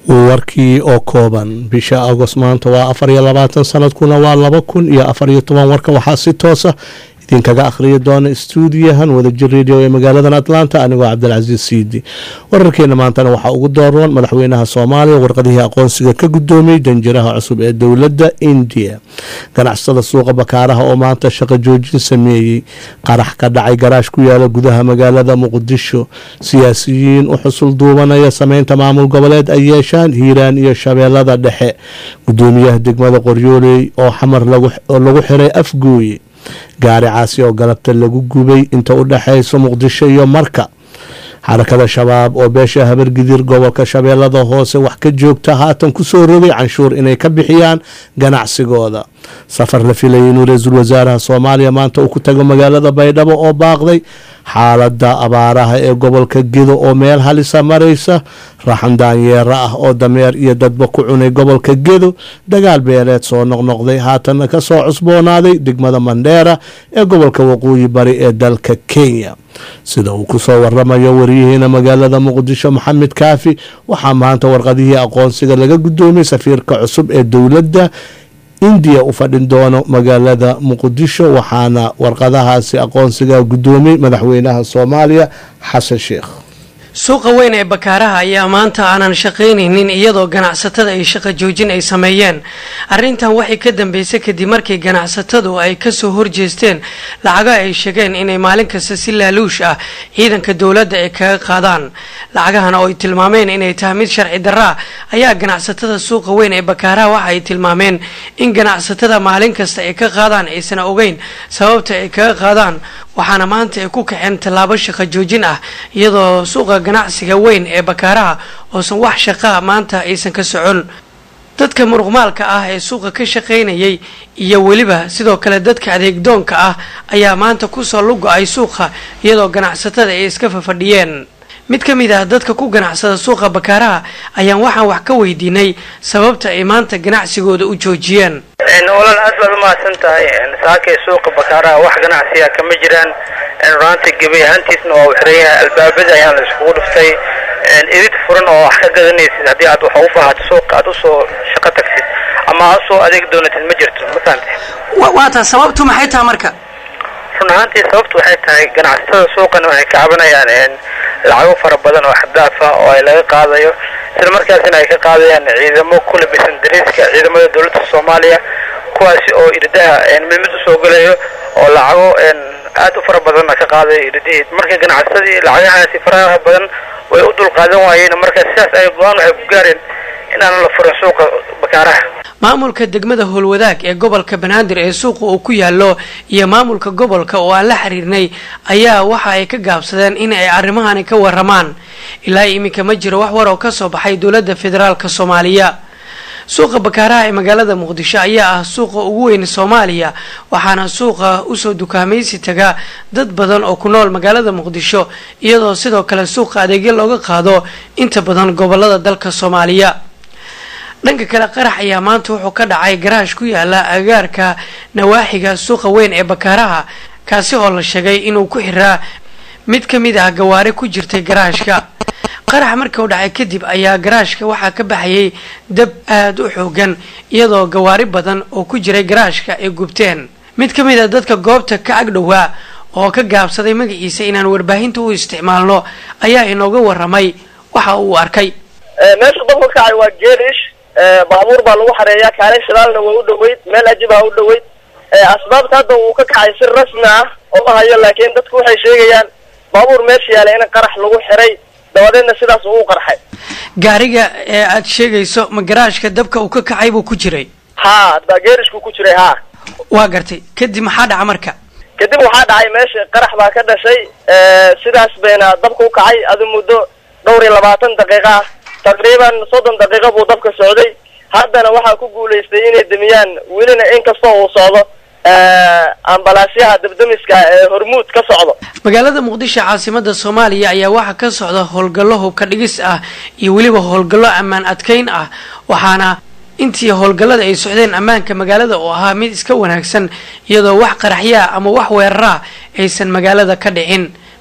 warkii oo kooban bisha agost maanta waa afar iyo labaatan sanadkuna waa laba kun iyo afar iyo toban warkan waxaa si toosa idinkaga akhriyi doona stuudiyahan wadajir radio ee magaaladan atlanta anigoo cabdilcasiis siidi wararkeena maantana waxaa ugu dooran madaxweynaha soomaaliya warqadihii aqoonsiga ka gudoomiyey danjiraha cusub ee dowladda indiya ganacsatada suuqa bakaaraha oo maanta shaqo joojin sameeyey qarax ka dhacay garaash ku yaala gudaha magaalada muqdisho siyaasiyiin u xusul duubanaya sameynta maamul goboleed ay yeeshaan hiiraan iyo shabeellada dhexe gudoomiyaha degmada qoryooley oo xamar lagu xiray afgooye gaari caasi oo galabta lagu gubay inta u dhexayso muqdisho iyo marka xarakada shabaab oo beesha habargidir gobolka shabeellada hoose wax ka joogta haatan kusoo rogay canshuur inay ka bixiyaan ganacsigooda safar la filayay inuu ra-iisul wasaaraha soomaaliya maanta uu ku tago magaalada baydhabo oo baaqday xaalada abaaraha ee gobolka gedo oo meel halisa maraysa raxan daanyeera ah oo dameer iyo dadba ku cunay gobolka gedo dagaal beeleed soo noqnoqday haatanna kasoo cusboonaaday degmada mandheera ee gobolka waqooyi bari ee dalka kenya sida uu kusoo waramayo waryaheena magaalada muqdisho maxamed kaafi waxaa maanta warqadihii aqoonsiga laga gudoomiyey safiirka cusub ee dowladda indiya u fadhin doono magaalada muqdisho waxaana warqadahaasi aqoonsiga gudoomiyey madaxweynaha soomaaliya xasan sheekh suuqa weyn ee bakaaraha ayaa maanta aanan shaqaynaynin iyadoo ganacsatada ay shaqo joojin ay sameeyeen arrintan waxay ka dambeysay kadib markii ganacsatadu ay kasoo horjeesteen lacago ay sheegeen inay maalin kasta si laaluush ah ciidanka dowladda ay kaga qaadaan lacagahan oo ay tilmaameen inay tahay mid sharci darra ayaa ganacsatada suuqa weyn ee bakaaraha waxa ay tilmaameen in ganacsatada maalin kasta ay ka qaadaan aysan ogeyn sababta ay kaga qaadaan waxaana maanta ay ku kaceen tallaabo shaqo joojin ah iyadoo suuqa ganacsiga weyn ee bakaaraha oosan wax shaqaa maanta aysan ka socon dadka muruqmaalka ah ee suuqa ka shaqaynayay iyo weliba sidoo kale dadka adeegdoonka ah ayaa maanta kusoo lugo-ay suuqa iyadoo ganacsatada ay iska fafadhiyeen mid ka mid ah dadka ku ganacsada suuqa bakaaraha ayaan waxaan wax ka weydiinay sababta ay maanta ganacsigooda u joojiyeen walaal aad baad umahadsan tahay saakay suuqa bakaaraha wax ganacsiga kama jiraan runaantii gebay ahaantiisna waa u xiran yahay albaabada ayaan la iskugu dhiftay idid furan oo wax ka gadanaysid haddii aad wax u baahato suuqa aad usoo shaqo tagsid ama aad usoo adeeg doonatid ma jirto ma fahamtay waata sababtu maxay tahay marka run ahaantii sababtu waxay tahay ganacsatada suuqan waxay ka cabanayaan lacago fara badan oo xadaaf ah oo ay laga qaadayo isla markaasina ay ka qaadayaan ciidamo ku labisan dariiska ciidamada dowladda soomaaliya kuwaasi oo irdaha mid mid usoo gelayo oo lacago aad u fara badanna ka qaadayo irdihii marka ganacsadii lacagahaasi faraha badan way u dulqaadan waayeen marka sidaas ay go-aan waxay ku gaareen inaanan la furin suuqa bakaaraha maamulka degmada howlwadaag ee gobolka banaadir ee suuqa uu ku yaallo iyo maamulka gobolka oo aan la xiriirnay ayaa waxa ay ka gaabsadeen in ay arrimahani ka waramaan ilaa iminka ma jiro wax war oo ka soo baxay dowladda federaalka soomaaliya suuqa bakaaraha ee magaalada muqdisho ayaa ah suuqa ugu weyn soomaaliya waxaana suuqa usoo dukaamaysi taga dad badan oo ku nool magaalada muqdisho iyadoo sidoo kale suuqa adeegyo looga qaado inta badan gobolada dalka soomaaliya dhanka kale qarax ayaa maanta wuxuu ka dhacay garaash ku yaala agaarka nawaaxiga suuqa weyn ee bakaaraha kaasi oo la sheegay inuu ku xiraa mid ka mid ah gawaari ku jirtay garaashka qarax markii u dhacay kadib ayaa garaashka waxaa ka baxayay dab aada u xoogan iyadoo gawaari badan oo ku jiray garaashka ay gubteen mid ka mid a dadka goobta ka agdhowaa oo ka gaabsaday magaciisa inaan warbaahinta u isticmaalno ayaa inooga waramay waxa uu arkay meesha dabka kacay waa geelish baabuur baa lagu xareeyaa kaalin shidaalna waa u dhaweyd meel ajibaa u dhaweyd asbaabta hadda uu ka kacay si rasmi ah oma hayo laakiin dadku waxay sheegayaan baabuur meesha yaala in qarax lagu xiray dabadeedna sidaas uu u qarxay gaariga ee aad sheegayso ma garaashka dabka uu ka kacay buu ku jiray ha baa geerishku ku jiray ha waa gartay kadib maxaa dhaca marka kadib waxaa dhacay meesha qarax baa ka dhashay sidaas bayna dabka u kacay adi muddo dhowr iyo labaatan daqiiqa ah taqriiban soddon daqiiqo buu dabka socday haddana waxaa ku guulaystay inay demiyaan welina inkastoo uu socdo ambalaasyaha dabdamiska ee hormuud ka socdo magaalada muqdisho caasimada soomaaliya ayaa waxaa ka socda howlgallo hubka dhigis ah iyo weliba howlgallo ammaan adkeyn ah waxaana intii howlgallada ay socdeen ammaanka magaalada oo ahaa mid iska wanaagsan iyadoo wax qaraxyaa ama wax weeraraa aysan magaalada ka dhicin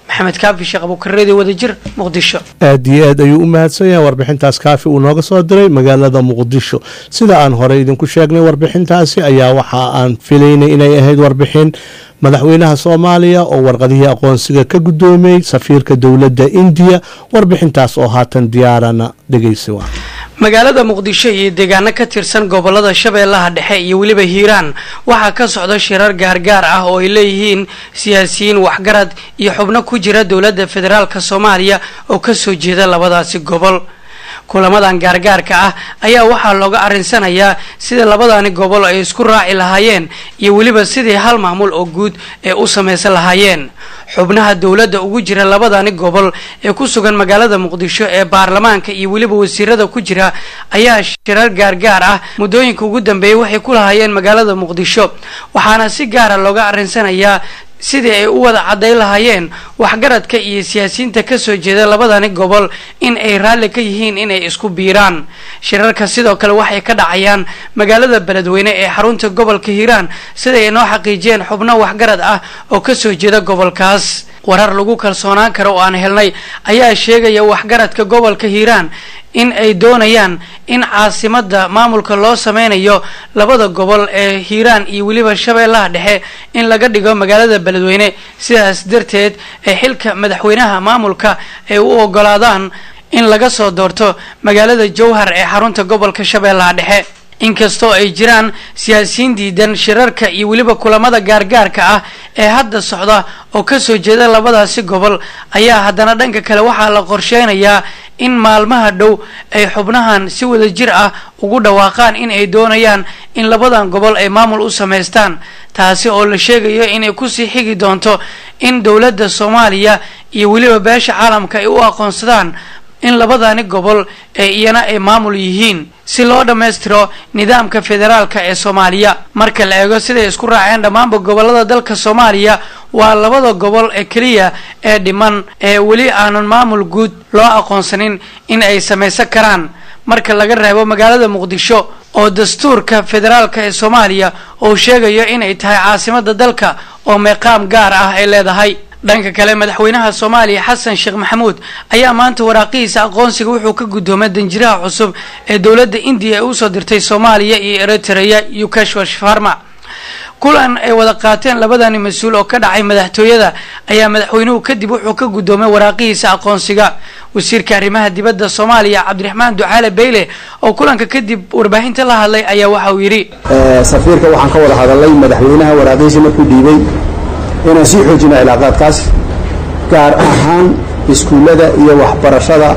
maxamed kaafi sheekh abuukareedi wadajir muqdisho aad iyo aad ayuu u mahadsan yahay warbixintaas kaafi uu nooga soo diray magaalada muqdisho sida aan horey idinku sheegnay warbixintaasi ayaa waxa aan filaynay inay ahayd warbixin madaxweynaha soomaaliya oo warqadihii aqoonsiga ka guddoomiyey safiirka dowladda indiya warbixintaas oo haatan diyaarana dhegeysi waa magaalada muqdisho iyo deegaano ka tirsan gobolada shabeellaha dhexe iyo weliba hiiraan waxaa ka socda shirar gaargaar ah oo ay leeyihiin siyaasiyiin waxgarad iyo xubno ku jira dowladda federaalk soomaaliya oo kasoo jeeda labadaasi gobol kulamadan gaargaarka ah ayaa waxaa looga arinsanayaa sida labadani gobol ay isku raaci lahaayeen iyo weliba sidii hal maamul oo guud ee u samaysan lahaayeen xubnaha dowladda ugu jira labadani gobol ee ku sugan magaalada muqdisho ee baarlamaanka iyo weliba wasiirada ku jira ayaa shirar gaargaar ah muddooyinka ugu dambeeyay waxay ku lahaayeen magaalada muqdisho waxaana si gaara looga arinsanayaa sidii ay u wada caddayn lahaayeen waxgaradka iyo siyaasiyiinta kasoo jeeda labadani gobol in ay raalli ka yihiin inay isku biiraan shirarka sidoo kale waxay ka dhacayaan magaalada beledweyne ee xarunta gobolka hiiraan siday ay noo xaqiijiyeen xubno waxgarad ah oo kasoo jeeda gobolkaas warar lagu kalsoonaan karo oo aan helnay ayaa sheegaya waxgaradka gobolka hiiraan in ay doonayaan in caasimada maamulka loo sameynayo labada gobol ee hiiraan iyo weliba shabeellaha dhexe in laga dhigo magaalada beledweyne sidaas darteed ee xilka madaxweynaha maamulka ay u ogolaadaan in laga soo doorto magaalada jowhar ee xarunta gobolka shabeellaha dhexe inkastoo ay jiraan siyaasiyiin diidan shirarka iyo weliba kulamada gaargaarka ah ee hadda socda oo kasoo jeeda labadaasi gobol ayaa haddana dhanka kale waxaa la qorsheynayaa in maalmaha dhow ay xubnahan si wada jir ah ugu dhawaaqaan in ay doonayaan in labadan gobol ay maamul u samaystaan taasi oo la sheegayo inay kusii xigi doonto in dowladda soomaaliya iyo weliba beesha caalamka ay u aqoonsadaan in labadani gobol ee iyana ay maamul yihiin si loo dhammaystiro nidaamka federaalka ee soomaaliya marka la eego siday isku raaceen dhammaanba gobolada dalka soomaaliya waa labada gobol ee keliya ee dhiman ee weli aanan maamul guud loo aqoonsanin in ay samaysan karaan marka laga reebo magaalada muqdisho oo dastuurka federaalka ee soomaaliya uu sheegayo inay tahay caasimada dalka oo meeqaam gaar ah ay leedahay dhanka kale madaxweynaha soomaaliya xasan sheekh maxamuud ayaa maanta waraaqihiisa aqoonsiga wuxuu ka guddoomay danjiraha cusub ee dowladda indiya ee usoo dirtay soomaaliya iyo eritrea yukashwa sharma kulan ay wada qaateen labadani mas-uul oo ka dhacay madaxtooyada ayaa madaxweynuhu kadib wuxuu ka guddoomay waraaqihiisa aqoonsiga wasiirka arrimaha dibadda soomaaliya cabdiraxmaan ducaale beyle oo kulanka kadib warbaahinta la hadlay ayaa waxa uu yidhi safiirka waxaan ka wada hadalnay madaxweynaha waraaqihiisa markuu dhiibay inaan sii xoojino cilaaqaadkaas gaar ahaan iskuullada iyo waxbarashada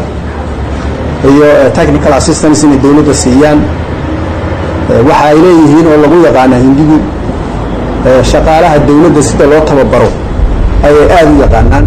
iyo technical assistance inay dowladda siiyaan waxa ay leeyihiin oo lagu yaqaana hindigu shaqaalaha dowladda sida loo tababaro ayay aada u yaqaanaan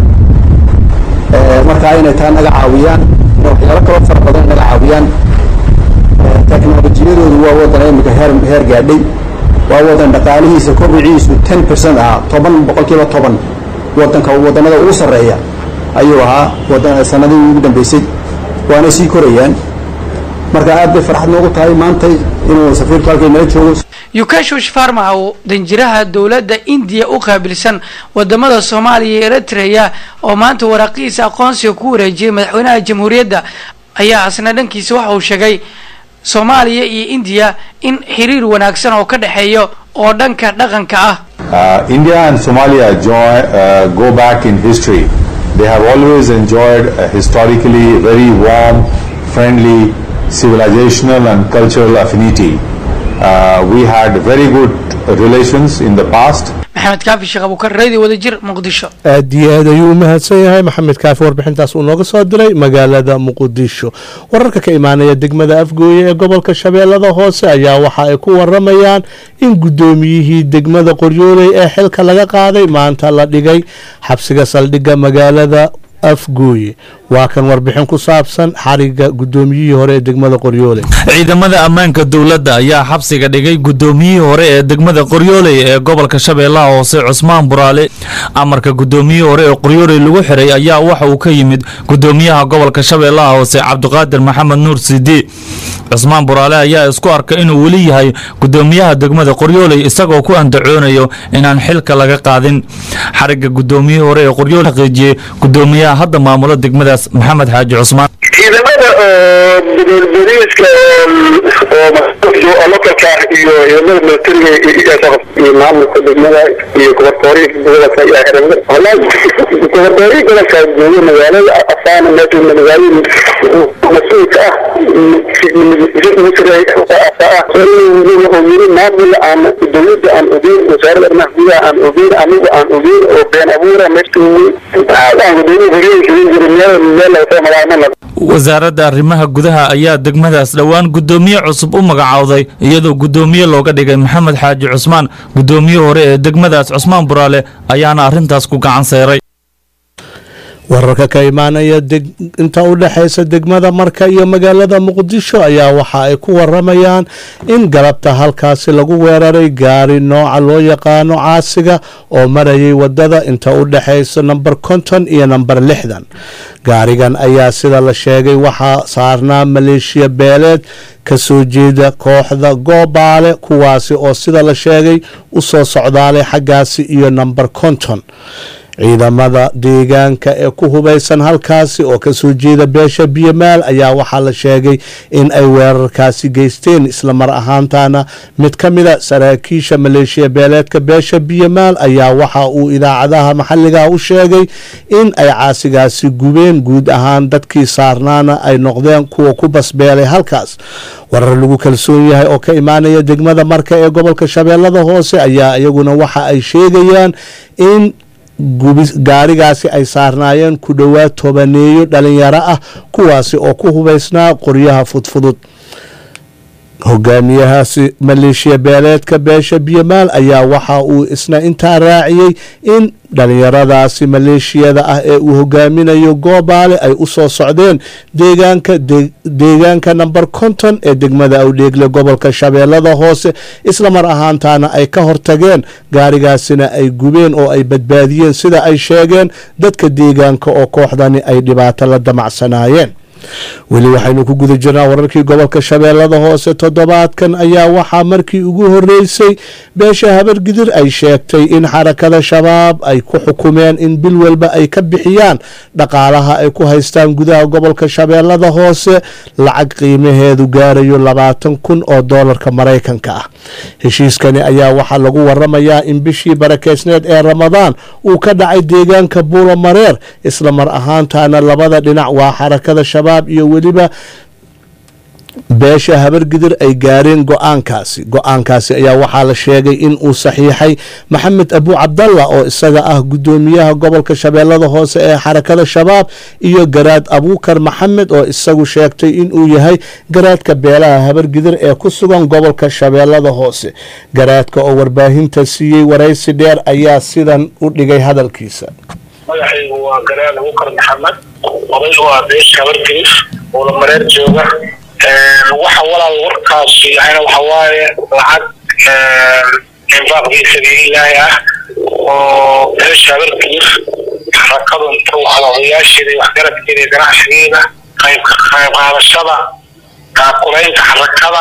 markaa inay taa naga caawiyaan waxyaalo kaloo fara badan naga caawiyaan teknolojiyadoodu waa waddan imika heer heer gaadhay waa wadan dhaqaalihiisa kobiciisu ten percent ahaa toban boqolkiiba toban wadanka wadanada ugu sarreeya ayuu ahaa wadan sanadihii ugu dambeysay waana sii korayaan marka aad bay farxad noogu tahay maanta inuu safiirku halkay nala joogo yukashush farma oo danjiraha dowladda indiya u qaabilsan wadamada soomaaliya iyo eritrea oo maanta waraaqihiisa aqoonsiga ku wareejiyay madaxweynaha jamhuuriyadda ayaa asna dhankiisa waxa uu sheegay soomaaliya iyo indiya in xiriir wanaagsan oo ka dhexeeyo oo dhanka dhaqanka ah Uh, India and Somalia join, uh, go back in history. They have always enjoyed a historically very warm, friendly, civilizational and cultural affinity. Uh, we had very good relations in the past. maxamed kaafi sheekh abuukar radio wadajir muqdisho aad iyo aad ayuu u mahadsan yahay maxamed kaafi warbixintaas uu nooga soo diray magaalada muqdisho wararka ka imaanaya degmada afgooye ee gobolka shabeellada hoose ayaa waxa ay ku waramayaan in guddoomiyihii degmada qoryooley ee xilka laga qaaday maanta la dhigay xabsiga saldhigga magaalada afgooye waa kan warbixin ku saabsan xariga guddoomiyihii hore ee degmada qoryoole ciidamada ammaanka dowladda ayaa xabsiga dhigay guddoomiyihii hore ee degmada qoryooley ee gobolka shabeellaha hoose cusmaan buraale amarka guddoomiyihii hore ee qoryooley lagu xiray ayaa waxa uu ka yimid guddoomiyaha gobolka shabeellaha hoose cabdiqaadir maxamed nuur sidi cusmaan buraale ayaa isku arkay inuu weli yahay guddoomiyaha degmada qoryooley isagoo ku andacoonayo inaan xilka laga qaadin xariga guddoomiyihii hore ee qoryooley xaqiijiyey guddoomiyaha hadda maamula degmadaas maxamed xaaji cusmaan ciidamada oo boliiska oo lokalka iyo ciidamada militariga iyo maamulka degmada iyo gobortooriyinka gobolka iyo xeramada wallahi gobortooriyi gobolka jooga magaalada afaana meesha magaalada mas-uulka ah yiri maamul aan dowladda aan ogeyn wasaaradda arrimaha gudaha aan ogeyn anigu aan ogeyn oo been abuura meesha aan gudoomiye horyooyinka jiri meel meel laga soo magacaamana wasaaradda arrimaha gudaha ayaa degmadaas dhowaan guddoomiye cusub u magacowday iyadoo guddoomiye looga dhigay maxamed xaaji cusmaan guddoomiye hore ee degmadaas cusmaan buraale ayaana arrintaas ku gacan seeray wararka ka imaanaya inta u dhexaysa degmada marka iyo magaalada muqdisho ayaa waxa ay ku waramayaan in galabta halkaasi lagu weeraray gaari nooca loo yaqaano caasiga oo marayay wadada inta u dhexaysa namber konton iyo namber lixdan gaarigan ayaa sida la sheegay waxaa saarnaa maleeshiya beeleed ka soo jeeda kooxda goobaale kuwaasi oo sida la sheegay u soo socdaalay xaggaasi iyo namber konton ciidamada deegaanka ee ku hubaysan halkaasi oo kasoo jeeda beesha biyamaal ayaa waxaa la sheegay in ay weerarkaasi geysteen islamar ahaantana mid ka mida saraakiisha maleeshiya beeleedka beesha biyamaal ayaa waxa uu idaacadaha maxalliga u sheegay in ay caasigaasi gubeen guud ahaan dadkii saarnaana ay noqdeen kuwa ku basbeelay halkaas warar lagu kalsoon yahay oo ka imaanaya degmada marka ee gobolka shabeellada hoose ayaa iyaguna waxa ay sheegayaan in gaarigaasi ay saarnaayeen ku dhowaad tobaneeyo dhalinyaro ah kuwaasi oo ku hubaysnaa qoryaha fudfudud hogaamiyahaasi maleeshiya beeleedka beesha biyamaal ayaa waxa uu isna intaa raaciyey in dhalinyaradaasi maleeshiyada ah ee uu hogaaminayo goobaale ay u soo socdeen deegaanka deegaanka namber konton ee degmada awdheegle gobolka shabeellada hoose islamar ahaantana ay ka hortageen gaarigaasina ay gubeen oo ay badbaadiyeen sida ay sheegeen dadka deegaanka oo kooxdani ay dhibaato la damacsanaayeen weli waxaynu ku guda jirnaa wararkii gobolka shabeellada hoose toddobaadkan ayaa waxaa markii ugu horeysay beesha habargidir ay sheegtay in xarakada shabaab ay ku xukumeen in bil walba ay ka bixiyaan dhaqaalaha ay ku haystaan gudaha gobolka shabeellada hoose lacag qiimaheedu gaarayo labaatan kun oo doolarka maraykanka ah heshiiskani ayaa waxaa lagu waramayaa in bishii barakeysneed ee ramadaan uu ka dhacay deegaanka buulo mareer isla mar ahaantana labada dhinac waa xarakada shabaab iyo weliba beesha habargidir ay gaareen go-aankaasi go-aankaasi ayaa waxaa la sheegay in uu saxiixay maxamed abu cabdalla oo isaga ah guddoomiyaha gobolka shabeellada hoose ee xarakada shabaab iyo garaad abuukar maxamed oo isagu sheegtay inuu yahay garaadka beelaha habargidir ee ku sugan gobolka shabeellada hoose garaadka oo warbaahinta siiyey waraysi dheer ayaa sidan u dhigay hadalkiisa magacaygu waa garaad abuukar maxamed odaygu waa beesha habargelis oo la mareer jooga waxa walaal warkaasi yahayna waxa waaye lacag infaaq fi sabiililaahi ah oo beesha habargelis xarakadu inta wacda odayaasheeda iyo waxgaradkeeda iyo ganacsigeeda qayb qayb qaadashada taakulaynta xarakada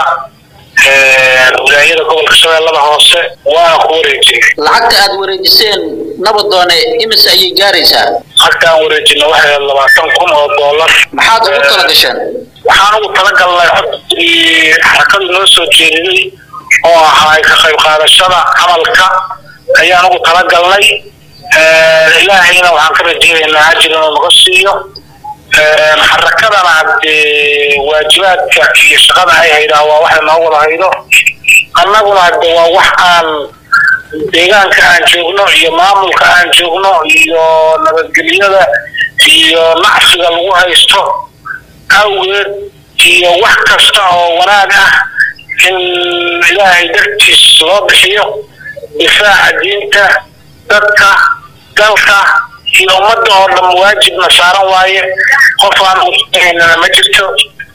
wilaayada gobolka shabeellada hoose waa ku wareejinay lacagta aad wareejiseen nabadoone imise ayay gaaraysaa lacagta aan wareejina waxay labaatan kun oo doolar maxaad ugu tala gasheen waxaan ugu talagalnay codkii xarakadu noo soo jeediday oo ahaa ka qayb qaadashada camalka ayaan ugu talagalnay ilaahayna waxaan ka rajeynaynaa ajir inuu naga siiyo xarakadana haddee waajibaadka iyo shaqada ay haydaa waa waxay noo wada haydo annaguna hadde waa wax aan deegaanka aan joogno iyo maamulka aan joogno iyo nabadgelyada iyo nacsiga lagu haysto awgeed iyo wax kasta oo wanaag ah in ilaahay dartiis loo bixiyo difaaca diinta dadka dalka iyo ummadda oo dhan waajibna saaran waaye qof aan uhaynana ma jirto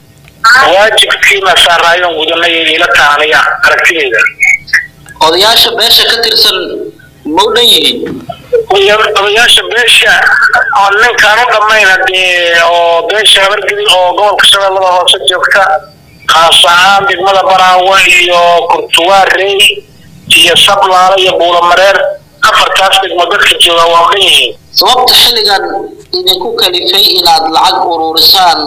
waajibkiina saaraayoon gudanay ila taanaya aragtideeda odayaasha beesha ka tirsan ma u dhan yihiin odayaasha beesha oo ninkaan u dhammayna dee oo beesha habargedi oo gobolka shabeellada hoose joogta khaas ahaan degmada baraawe iyo kurtuwaarey iyo sablaale iyo buulamareer afartaas degmo dadka jooga waa u dhan yihiin sababta xilligan idinku kalifay inaad lacag ururisaan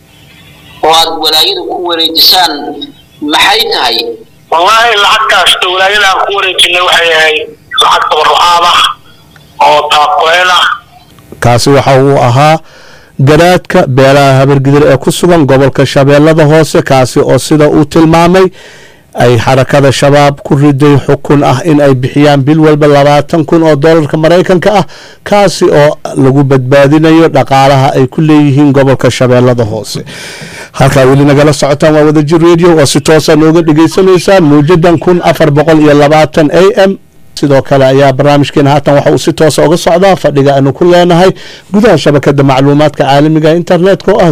oo aad walaayada ku wareejisaan maxay tahay wallaahi lacagtaas dowlaayada aan ku wareejinay waxay ahayd lacag tabarucaad ah oo taaqoyn ah kaasi waxa uu ahaa garaadka beelaha habargidir ee ku sugan gobolka shabeellada hoose kaasi oo sida uu tilmaamay ay xarakada shabaab ku riday xukun ah in ay bixiyaan bil walba labaatan kun oo doolarka maraykanka ah kaasi oo lagu badbaadinayo dhaqaalaha ay ku leeyihiin gobolka shabeellada hoose halkaa weli nagala socotaan waa wadajir radio oo si toosa nooga dhagaysanaysaan muujadan kun afar boqol iyo labaatan a m sidoo kale ayaa barnaamijkeena haatan waxa uu si toosa uga socdaa fadhiga aanu ku leenahay gudaha shabakada macluumaadka caalamiga internetka oo ah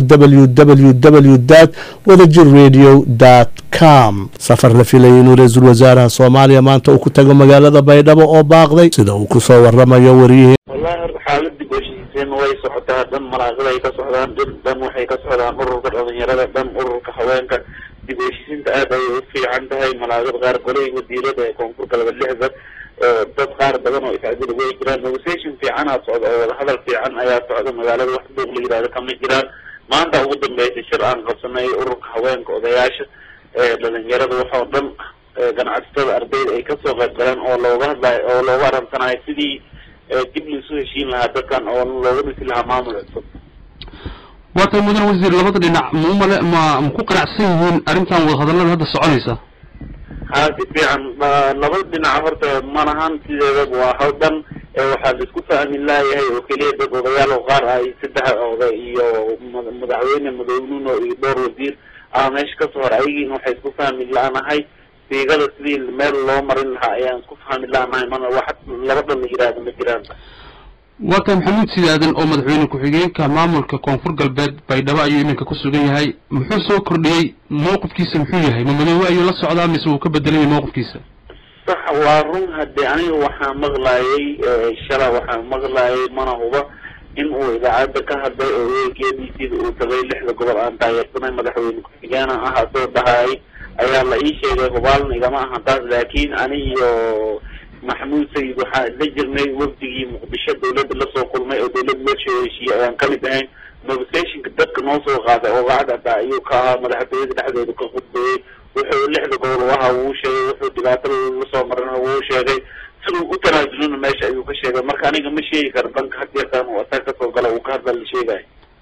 www dat wadajir radio dt com safar la filayay inuu ra-iisul wasaaraha soomaaliya maanta uu ku tago magaalada baydhabo oo baaqday sida uu kusoo waramayo wariyihii wallahi horta xaaladii gooshiiseen way socotaa dhan malaaqada ay ka socdaan dhan dhan waxay ka socdaan ururka dhalinyarada dhan ururka haweenka dib heshiisiinta aad ayay u fiican tahay malaaqada qaar golay wasiirada ee koonfur galbeed lixdan dad qaar badan oo iscadil way jiraan negotiation fiicanaa socda oo wadahadal fiican ayaa socda magaalada wax doog la yidhahdo kama jiraan maanta ugu dambeysay shir aan qabsanay ururka haweenka odayaasha dhalinyarada waxoo dhan ganacsatada ardayda ay kasoo qayb galeen oo looga hadlayo oo looga arantanayo sidii dib laisu heshiin lahaa dadkan oo looga dhisi lahaa maamul cusub waatay mudan wasiir labada dhinac maumale ma ma ku qanacsan yihiin arrintan wadahadallada hadda soconaysa ha si fiican labada dhinac horta malahan sideedaba waa hal dhan waxaa la isku fahmi laayahay oo keliya dad odayaal oo qaar ay saddex oday iyo madaxweyne madownuno iyo dhowr wasiir aa meesha kasoo hor ayagiina waxay isku fahmi la-nahay siigada sidii meel loo marin lahaa ayaan isku fahmi la-nahay mana wax laba dhan la yidhaahdo ma jiraan waa tahay maxamuud sidaadan oo madaxweyne ku-xigeenka maamulka koonfur galbeed baydhabo ayuu iminka ku sugan yahay muxuu soo kordhiyey mowqifkiisa muxuu yahay ma madoobe ayuu la socdaa mise wuu ka bedelayay mowqifkiisa sax waa run haddii aniga waxaa maqlaayay shala waxaa maqlaayay mana huba in uu idaacadda ka hadlay oo weelkeedii sida uu tagay lixda gobol aan taageersanay madaxweyne ku-xigeena ah asoo dhahaay ayaa la ii sheegay hubaalna igama ahan taas laakiin ani iyo maxamuud sayid waxaan isla jirnay wafdigii muqdisho dawladda lasoo kulmay oo dawladda loo soo heshiiyey ayaan kamid ahayn negotiationka dadka noo soo qaaday oo lacag hadda ayuu ka ahaa madaxtooyada dhexdeeda ka khudbeeyey wuxuu lixda gobol u ahaa wuu sheegay wuxuu dhibaato lasoo marana wuu sheegay siduu u tanaasulona meesha ayuu ka sheegay marka aniga ma sheegi karo dhanka hadeertaan uu asaga kasoo gala uu ka hadla la sheegayo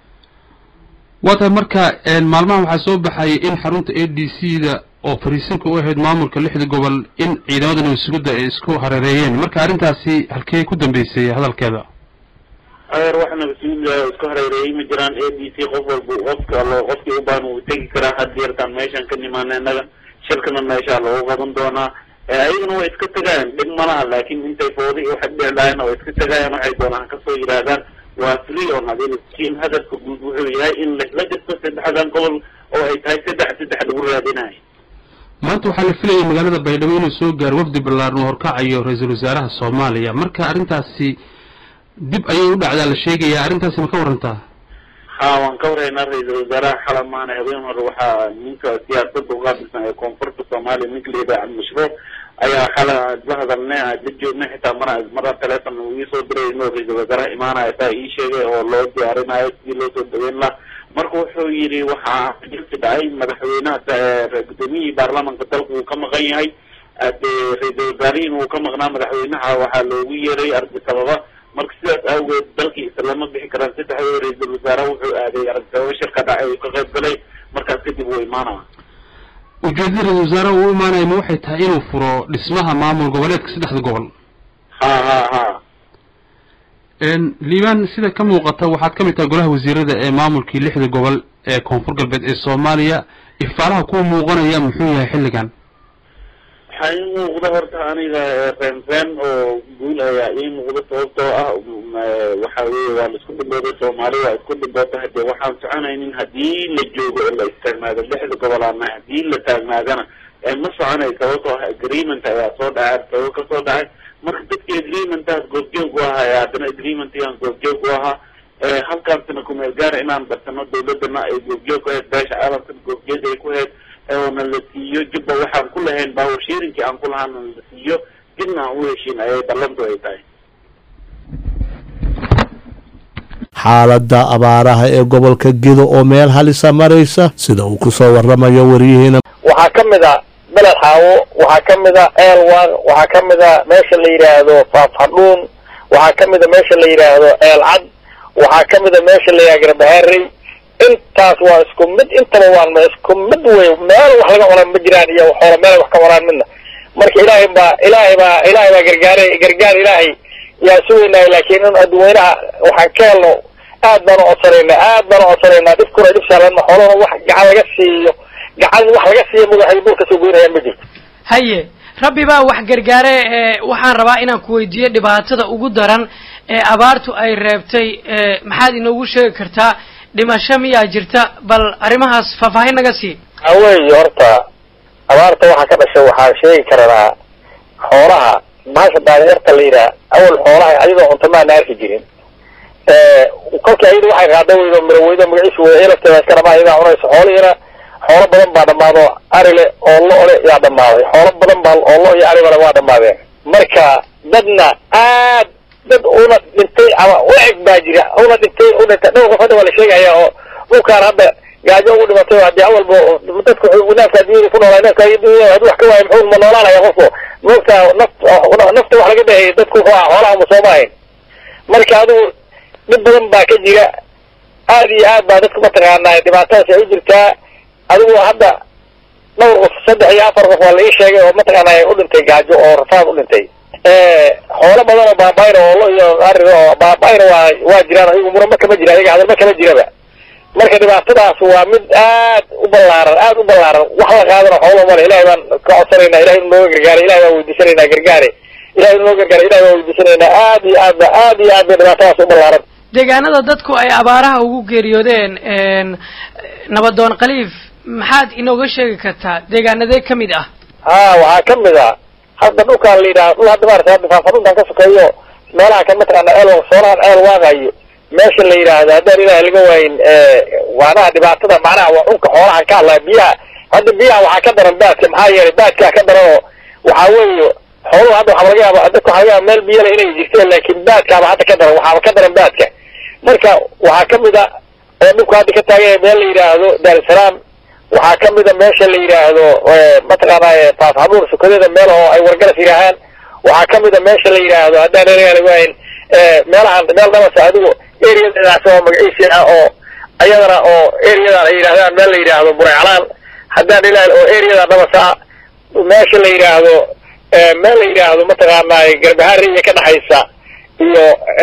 waa tahay marka maalmahan waxaa soo baxay in xarunta a d c da oo fariisinka u ahayd maamulka lixda gobol in ciidamada nabadsugadda ay isku hareereeyeen marka arrintaasi halkee ku dambeysay hadalkeeda adeer wax nabadsuguda isku hareereeyay ma jiraan a d c qof walba qofka lo qofkii ubaan wuu tegi karaa hadeertaan meeshaan ka nimaana innaga shirkana meeshaa lagu qaban doonaa ayagana way iska tegayaan dhib malaha laakin intay foodi waxay dhici lahayn oo iska tegayaan waxay doonaan kasoo yidhaahdaan waa free on adil laakiin hadafka guud wuxuu yahay in la jirto saddexdan gobol oo ay tahay saddex saddex lagu raadinayo maanta waxaa la filayay magaalada baydhabo inuu soo gaaro wafdi ballaaran oo horkacayo ra-iisul wasaaraha soomaaliya marka arrintaasi dib ayay u dhacdaa la sheegaya arrintaasi ma ka warantaa ha waan ka waraynaa ra-iisul wasaaraha xalab maana habeen hore waxaa ninka siyaasadda uqaabilsan ee koonfurta soomaaliya ninka la yidhaha cabdimashruuc ayaa xala la hadalnay aan la joognay xitaa mar mara telefon uu iisoo diray inuu ra-iisul wasaaraha imaanaya saa ii sheegay oo loo diyaarinayo sidii loo soo dhaweyn laha marka wuxuu yidhi waxaa jirsi dhacay madaxweynaha gudoomiyihii baarlamanka dalka uu ka maqan yahay dee ra-iisul wasaarihiin uu ka maqnaa madaxweynaha waxaa loogu yeeray ardi sababa marka sidaas awgeed dalkii islama bixi karaan saddexdooda ra-iisul wasaaraha wuxuu aaday ardi sababa shirka dhacay uu ka qayb galay markaas kadib uu imaanaya ujeedada ra-isul wasaaraha uu imaanaya ma waxay tahay inuu furo dhismaha maamul goboleedka saddexda gobol ha ha ha liibaan sida ka muuqata waxaad ka mid tahay golaha wasiirada ee maamulkii lixda gobol ee koonfur galbeed ee soomaaliya ifaalaha kuwa muuqanaya muxuu yahay xilligan waxaa ii muuqda horta aniga reenreen oo guul ayaa ii muuqda sababtoo ah waxa weye waa la isku dhibooday soomaali waa isku dhiboota hadee waxaan soconaynin haddii la joogo oo la istaagnaado lixda gobol ama haddii la taagnaadana ma soconay sababtoo ah agreement ayaa soo dhacay sabab ka soo dhacay marka dadkii agreementaas goobjoog u ahaa haddana agreementigaan goobjoog u ahaa halkaasina kumeel gaara inaan barsano dawladana ay goobjoog ku ahayd beesha caalamkana goobjoog ay ku ahayd oona la siiyo jubba waxaan ku lahayn baawashiirinkii aan ku lahaana la siiyo dibna aan u heshiin ayay ballantu ay tahay xaaladda abaaraha ee gobolka gedo oo meel halisa maraysa sida uu ku soo waramayo waryihiina waxaa ka mid a beled xaawo waxaa ka mid a eelwaaq waxaa ka mid a meesha la yidhaahdo faafhadhuun waxaa ka mid a meesha la yidhaahdo eelcad waxaa ka mid a meesha la yidhahdo garbaharey intaas waa isku mid intaba waan isku mid wey meel wax laga cunaan ma jiraan iyo xoola meel wax ka cunaan midna marka ilaahay baa ilaahay baa ilaahay baa gargaaray gargaar ilaahay yaa sugaynaay laakiin in dadweynaha waxaan ka helno aad baan u codsanaynaa aad baan u codsanaynaa dhibkuna dhib saaran ma xoolana wax gacan laga siiyo gacan wax laga siiyo magaxay dhulka soo goynayaan ma jirto haye rabbi baa wax gargaare ee waxaan rabaa inaan ku weydiiyo dhibaatada ugu daran ee abaartu ay reebtay maxaad inoogu sheegi kartaa dhimasho miyaa jirta bal arrimahaas faahfaahin naga sii haweeye horta abaarta waxaa ka dhashay waxaan sheegi karanaa xoolaha bahasha daanyarta la yidhaha awal xoolaha ayadoo cunto maana arki jirin kolkii ayada waxay qaada weydo miraweydo magaciisu wey elafteeda iska dhamaa iyadaa cunayso xoolihiina xoolo badan baa dhamaado arile oo lo-le yaa dhamaaday xoolo badan baa oo lo iyo aribale waa dhamaadeen marka dadna aad dad una dhintay ama ueg baa jira una dhintay u dhintay dhowr qof hadda waa la sheegaya oo dhulkaan hadda gaajo ugu dhimatay hadii awalba dadka naafka addunyada ku noolaa naafka addunyada hadii wax ka waayo muxuu ma noolaanaya qofku moogta naf nafta wax laga dhahayay dadku wuxuu ah xoolaha ma soomaahayn marka adigu dhib badan baa ka jira aad iyo aad baa dadku mataqaanaa dhibaatadaas ay u jirtaa adigu hadda dhowr qof saddex iyo afar qof waa la ii sheegay oo mataqaanaa u dhintay gaajo oo rafaad u dhintay xoolo badan oo baabaayna oo lo iyo ariga oo baabaayna waa waa jiraan ayagu murama kama jira ayaga hadalma kama jiraba marka dhibaatadaas waa mid aad u ballaaran aad u ballaaran wax la qaadana xoolo male ilahay baan ka codsanaynaa ilahay inu nooga gargaara ilahay baan weydiisanaynaa gargaare ilahay inu nooga gargaara ilahay baan weydiisanaynaa aad iyo aad ba aad iyo aad bay dhibaatadaas u ballaaran deegaanada dadku ay abaaraha ugu geeriyoodeen nabadoon khaliif maxaad inooga sheegi kartaa deegaanadee ka mid ah ha waxaa ka mid a hadda dhulkaan la yidhaha dhul hadda maarata hadda faafadhuntaan ka sokeeyo meelaha kan mataqaana eel soonahan eel waaqayo meesha la yidhaahdo haddaan ilaah laga waayin waanaha dhibaatada macnaha waa dhulka xoolahan ka hadlaya biyaha hadda biyaha waxaa ka daran baadka maxaa yeelay baadkaa ka daran oo waxaa weeye xooluhu hadda waxaa laga yaaba dadka waxaa laga yaaba meel biyale inay jirteen laakiin baadkaaba hadda ka daran waxaaba ka daran baadka marka waxaa kamid a oo dhulka hadda ka taaganya meel la yidhaahdo daarusalaam waxaa kamid a meesha la yidhaahdo mataqaanaa faafxabuur sukadeeda meel oo ay wargaras yidhaahaan waxaa kamid a meesha la yidhaahdo haddaan ilaah laga waayin meelahan meel dhabasa adigu areadaas oo magaciisi ah oo ayadana oo areadan ay yidhahdaan meel la yidhaahdo buraycalaan haddaan ilaah oo areadan dhabasa meesha la yidhaahdo meel la yidhaahdo mataqaanaa garbahari iyo ka dhexaysa iyo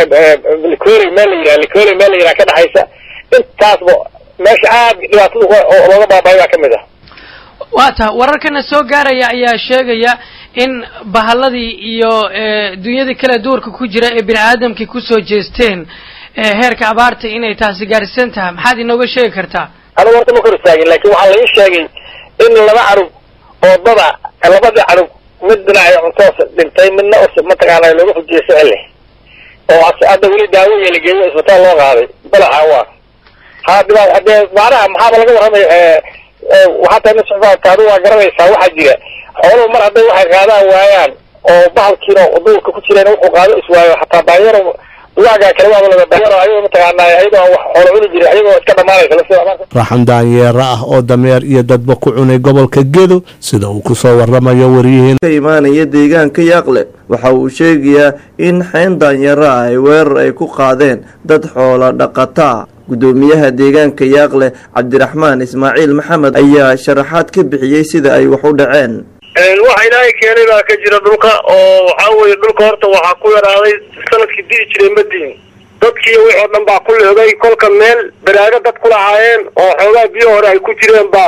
likoli meel la yidhahdo likoli meel la yidhaha ka dhexaysa intaasba meesha aad dhibaatada looga baabaayo baa kamid ah waa ta wararkana soo gaaraya ayaa sheegaya in bahalladii iyo dunyadii kale duurka ku jira ee bini aadamkii kusoo jeesteen heerka abaarta inay taasi gaarsiisan tahay maxaad inooga sheegi kartaa anigu horta ma kor istaagin laakin waxaa la ii sheegay in laba canug oo dada labadii canug mid dhinacay cuntoos dhintay midna mataqaana looga fujiyay sicile oo hadda weli daawoya la geeyo isbitaal loo qaaday balaxa waa ha dhiba hadee macnaha maxaaba laga warramay waxaa tahay nin socdaadka adigu waa garanaysaa waxaa jira xooluhu mar hadday waxay qaadaan waayaan oo bahalkiina duurka ku jireen wuxuu qaado iswaayo hataa daanyaro duwaagaa kale waaba laga daanyaro ayagoo mataqaanaa ayagoo wax xoolo cuni jiray ayagoo iska dhamaanaysa lafteeda raxan daanyeero ah oo dameer iyo dadba ku cunay gobolka gedo sida uu ku soo waramayo waryihiin ka imaanaya deegaanka yaaqle waxa uu sheegayaa in xeyn daanyaro ah ay weerar ay ku qaadeen dad xoola dhaqataa gudoomiyaha deegaanka yaaqle cabdiraxmaan ismaaciil maxamed ayaa sharaxaad ka bixiyey sida ay wax u dhaceen waxa ilaahay keenay baa ka jira dhulka oo waxaa weye dhulka horta waxaa ku yaraaday sanadkii di'i jiray madiin dadkii wix oo dhan baa ku leegay kolka meel baraago dad ku lahaayeen oo xoogaa biyo hore ay ku jireen baa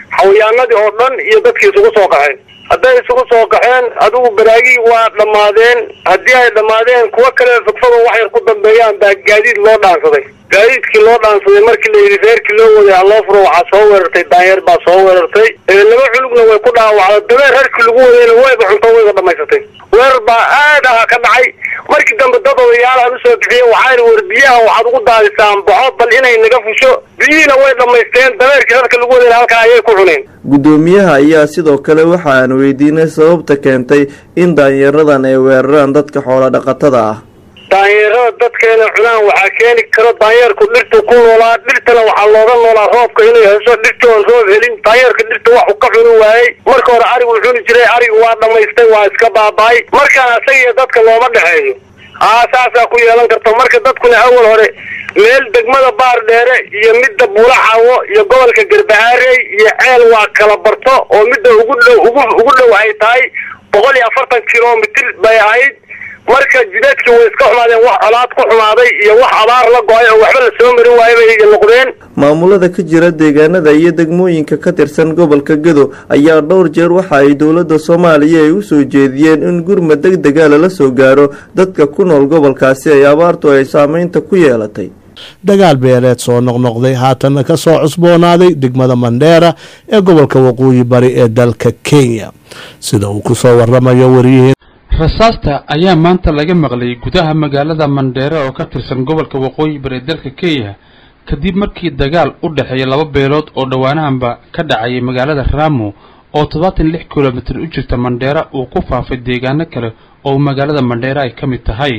xawayaanadii oo dhan iyo dadkii isugu soo qaxeen hadday isugu soo qaxeen adigu baraagii waa dhammaadeen haddii ay dhammaadeen kuwo kale fogfogo wax yar ku dambeeyaan baa gaadiid loo dhaansaday gaadiidkii loo dhaansaday markii la yidhi reerkii loo waday haloo furo waxaa soo weerartay daanyeer baa soo weerartay laba culugna way ku dhaawacday dabeer reerkii lagu wadayna wayba cunto wayba dhamaysatay weerar baa aad aha ka dhacay markii dambe dad odayaalahan usoo bixiye waxaana war biyaha waxaad ugu daadisaan boxo bal inay naga fusho biyihiina way dhammaysteen dabeerkii reerka lagu wadayna halkaa ayay ku cuneen guddoomiyaha ayaa sidoo kale waxa aan weydiinay sababta keentay in daanyaradan ay weeraraan dadka xoola dhaqatada ah daanyeerada dadkeena cunaan waxaa keeni karo daanyeerku dhirtu ku noolaa dhirtana waxaa looga noolaa roobka inay hesho dhirta oon roob helin daanyeerka dhirta wax uu ka cuni waayey marka hore arigu cuni jiray arigu waa dhamaystay waa iska baaba'ay markaan asagiyo dadka looma dhexeeyo aa saasaa ku yeelan karta marka dadkuna awal hore meel degmada baar dheere iyo midda buulaxawo iyo gobolka garbahaarey iyo ceel waa kala barto oo midda ugu dhow ugu ugu dhow ay tahay boqol iyo afartan kilomitir bay ahayd marka jideedkii way iska xumaadeen wax colaad ku xumaaday iyo wax abaar la go-ay oo waxba la soo marin waayo bay noqdeen maamulada ka jira deegaanada iyo degmooyinka ka tirsan gobolka gedo ayaa dhowr jeer waxa ay dowladda soomaaliya ay u soo jeediyeen in gurmad deg dega lala soo gaaro dadka ku nool gobolkaasi ay abaartu ay saameynta ku yeelatay dagaal beeleed soo noqnoqday haatanna ka soo cusboonaaday degmada mandheera ee gobolka waqooyi bari ee dalka kenya sida uu ku soo waramayo wariyihii rasaasta ayaa maanta laga maqlay gudaha magaalada mandheere oo ka tirsan gobolka waqooyi bari ee dalka kenya kadib markii dagaal u dhexeeya laba beelood oo dhowaanahanba ka dhacayay magaalada raamo oo toddobaatan lix kilomitir u jirta mandheera uu ku faafay deegaano kale oo magaalada mandheera ay ka mid tahay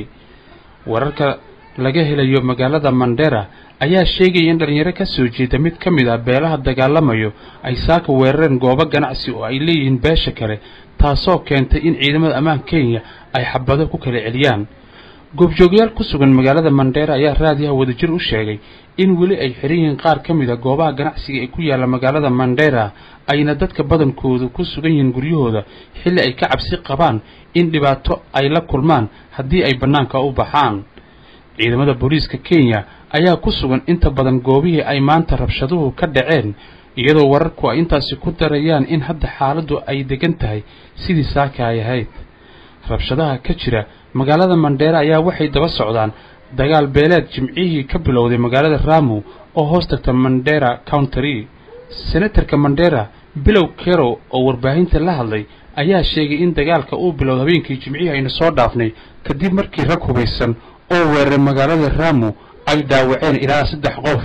wararka laga helayo magaalada mandheera ayaa sheegaya in dhalinyaro ka soo jeeda mid ka mid ah beelaha dagaalamayo ay saaka weerareen goobo ganacsi oo ay leeyihiin beesha kale taasoo keentay in ciidamada ammaanka kenya ay xabado ku kala celiyaan goobjoogyaal ku sugan magaalada mandheera ayaa raadiyaha wadajir u sheegay in weli ay xiran yihiin qaar ka mid a goobaha ganacsiga ee ku yaalla magaalada mandheera ayna dadka badankoodu ku sugan yihiin guryahooda xilli ay ka cabsi qabaan in dhibaato ay la kulmaan haddii ay bannaanka u baxaan ciidamada booliiska kenya ayaa ku sugan inta badan goobihii ay maanta rabshaduhu ka dhaceen iyadoo wararku ay intaasi ku darayaan in hadda xaaladdu ay degan tahay sidii saaka ay ahayd rabshadaha ka jira magaalada mandheera ayaa waxay daba socdaan dagaal beeleed jimcihii ka bilowday magaalada ramu oo hoos tagta mandheera country senatarka mandheera bilow kerow oo warbaahinta la hadlay ayaa sheegay in dagaalka uu bilowda habeenkii jimcihii aynu soo dhaafnay kadib markii rag hubaysan oo weeraray magaalada ramu ay dhaawaceen ilaa saddex qof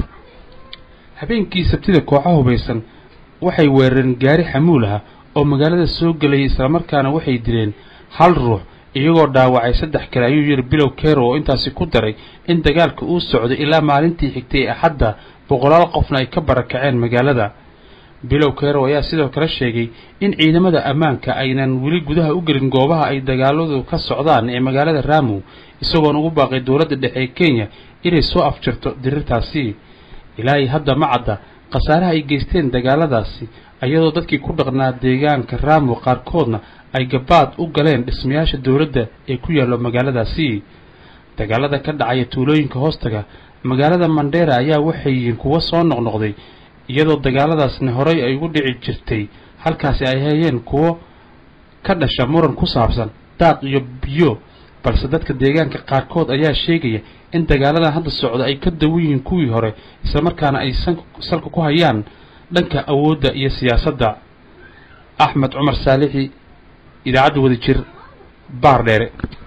habeenkii sabtida kooxa hubaysan waxay weerareen gaari xamuul ah oo magaalada soo gelayay islamarkaana waxay dileen hal ruux iyagoo dhaawacay saddex kale ayuu yidhi bilow kero oo intaasi ku daray in dagaalka uu socday ilaa maalintii xigtay ee axadda boqolaal qofna ay ka barakaceen magaalada bilow kero ayaa sidoo kale sheegay in ciidamada ammaanka aynan weli gudaha u gelin goobaha ay dagaaladu ka socdaan ee magaalada ramu isagoona ugu baaqay dowladda dhexe ee kenya inay soo afjirto dirirtaasi ilaahay hadda ma cadda khasaaraha ay geysteen dagaaladaasi iyadoo dadkii ku dhaqnaa deegaanka ramu qaarkoodna ay gabaad u galeen dhismayaasha dowladda ee ku yaallo magaaladaasi dagaalada ka dhacaya tuulooyinka hoostaga magaalada mandheera ayaa waxay yihiin kuwo soo noqnoqday iyadoo dagaaladaasna horey ay ugu dhici jirtay halkaasi ay hayeen kuwo ka dhasha muran ku saabsan daaq iyo biyo balse dadka deegaanka qaarkood ayaa sheegaya in dagaaladan hadda socda ay ka dawan yihiin kuwii hore islamarkaana ay salka ku hayaan dhanka awoodda iyo siyaasadda axmed cumar saalixi idaacadda wadajir baar dheere